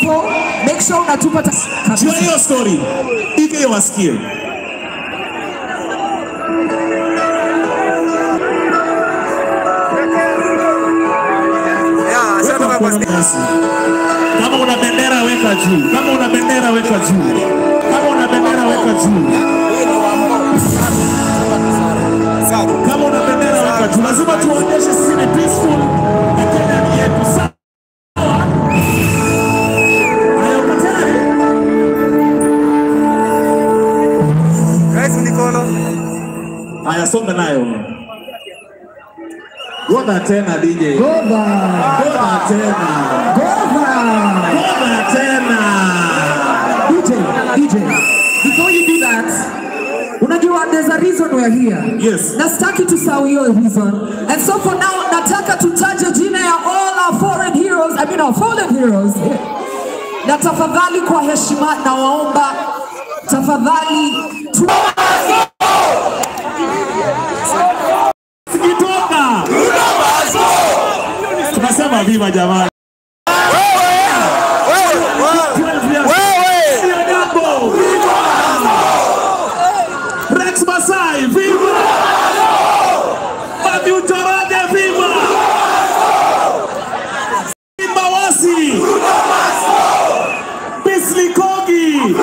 hapo, make sure unatupa ta- Jua hiyo story. Ike wasikie. Weka mkono basi. Kama una bendera weka juu. Kama una bendera weka juu. Kama una bendera weka juu. Kama una bendera weka juu. Lazima tuonyeshe sisi ni peaceful. na Kenya ni yetu. Sawa? Haya, uko tayari? Haya, songa nayo. Goda tena DJ. Gova, Goda tena. Gova. Goda tena. DJ, DJ, before you do that, unajua there's a reason we're here. Yes. Na sitaki tusahau hiyo reason. And so for now, nataka tutaje jina ya all our foreign heroes, I mean our fallen heroes. Na tafadhali kwa heshima na waomba tafadhali tu Sikitoka. Tunasema viva jamani. Sio jambo. Rex Masai, viva! Matthew Njoroge, viva! Simba Wasi! Bisli Kogi!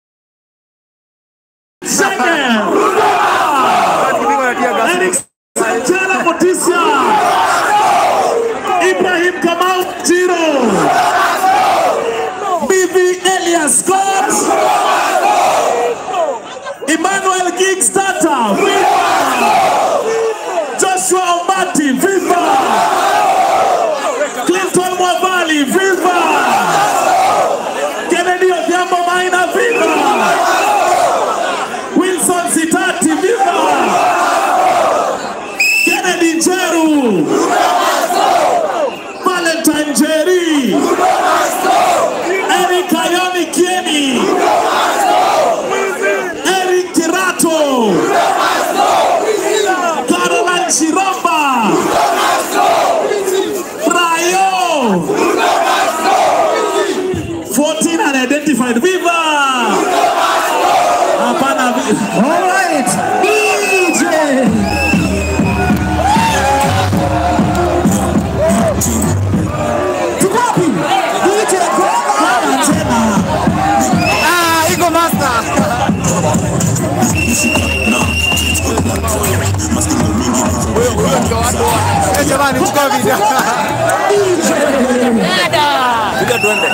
Shege! Eric Sanchela Motisia! Ibrahim Kamau Jiro! Bibi Elias Scott! Emmanuel Giggs Tata, viva! Joshua Ombati, viva! Clinton Mwavali, viva! Kennedy Odhiambo Maina, viva! Wilson Sitati, viva! Kennedy Njeru, Valentine Jerry, Eric Ayoni Kieni, Eric Kirato, Caroline Chiromba, Rayo, 14 unidentified. Viva! Hapana, vi- All right, DJ. Tuko wapi? DJ Gova. Bwana tena. Jamani, chukua video. Piga tuende.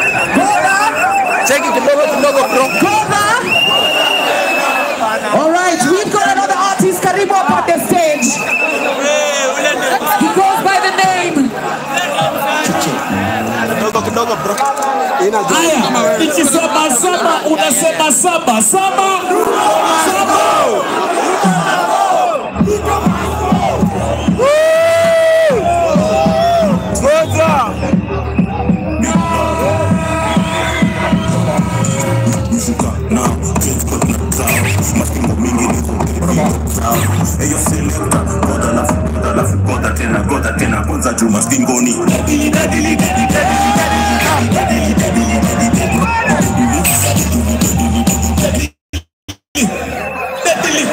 Cheki kidogo kidogo bro. Gova. All right, we've got another artist karibu up on the stage. He goes by the name Kidogo kidogo bro. Haya, nikisema saba unasema saba saba saba. Eyo selecta, goda lafu, goda lafu, goda tena, goda tena, kwanza juu maskingoni. Dadili, dadili, dadili, dadili, dadili, dadili, dadili, dadili.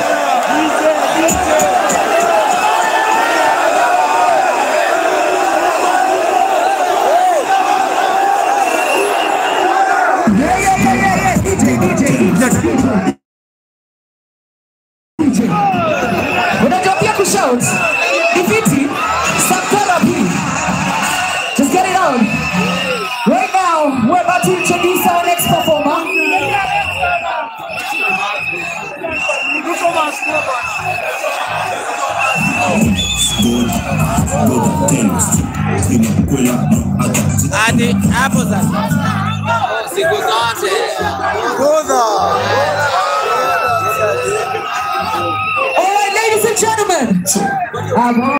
Yeah, yeah, yeah, yeah, yeah. DJ, DJ, DJ. DJ. Unajua pia kushout. Ni fiti. Some therapy. Just get it on. Right now, we're about to introduce our next performer. Goda tena, inakwela na aga. hadi hapo sasa, siku zote All right, ladies and gentlemen. Um,